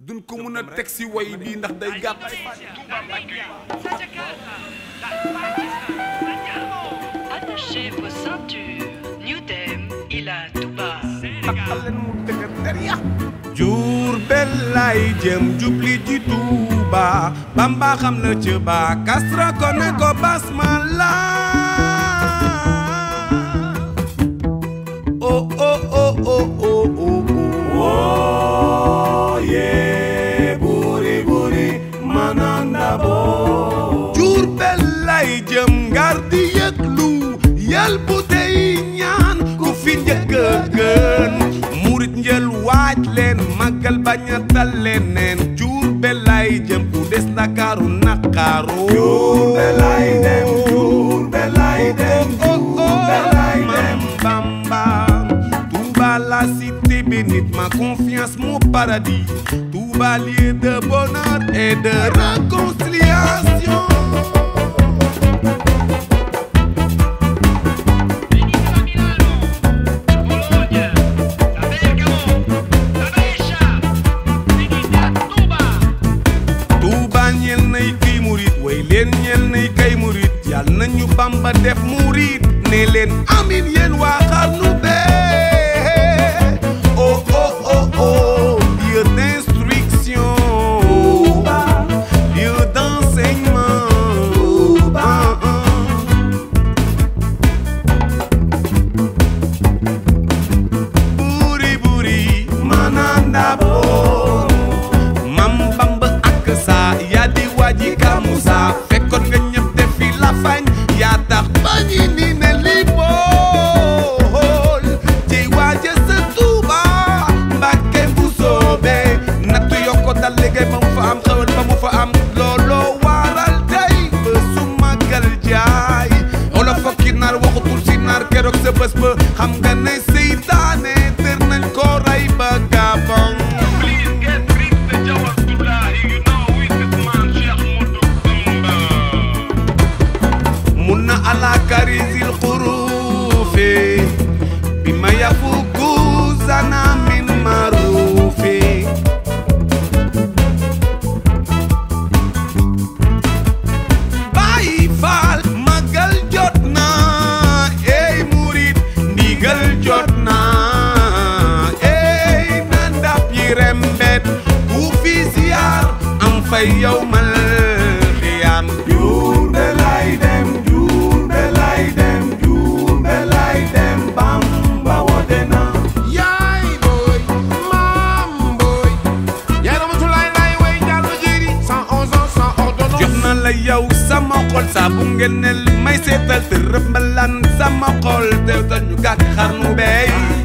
duñ ko mën a teg si way bii ndax day gàtt Attachez vos ceintures. New Dem, Ila Touba. takkal leen mu dëgër der ya Jurbel lay jëm jubli ji Tuuba Bamba xam na ci ba Kastra ko ne ko basmala oh oh oh oh oh oh oh yeah buri buri mananda bo Jurbel lay jëm ngar di yëglu yal bu tey ñaan ku fi njëkk a gën murit njël waaj leen màggal bañ a dal leneen Jurbel lay jëm ku des Ndakaaru naqaaru Jurbel lay dem Jurbel lay dem Jurbel lay dem Bamba Touba la cité bénite ma confiance mon paradis Touba lieu de bonheur et de réconciliation Touba ñeel nay kay murit way leen ñeel nay kay murit yal nañu Bamba def murit ne leen amin yéen waa xarnu bee oh oh oh oh lieu d'instruction lieu d'enseignement ah, ah. buri buri mananda bo mam bamba ak sa yaa di waji kamusa fekkoon nga ñëpp def fi la fañ yaa tax bañi ni ne li bool ci waaje sa tuuba mbàkke bu soobe nattu yokko dal liggéey ba mu fa am xewal ba mu fa am looloo waral tey ba su màggal jaay olof fokki naar waxutul si naar keroog sa bés ba xam nga ne seytaane tër nañ ko rey ba gabon mun na ala karisil xurufi bi ma yafuku zana min marufi Baay Faal magal jot na ey murit ndigal jot na ey na ndap yi rembet ku fi ziar am fay yow mal xiyaam Jurbel lay dem Jurbel lay dem Jurbel lay dem Bamba wote na yaay booy maam booy yaay ramatulaay laay way jàllu jëri 111 ans sans ordonnance jox na la yow sama xol saa bu ngeen ne may seetal te rëmbalan sama xol te ñu gàtt xarnu bey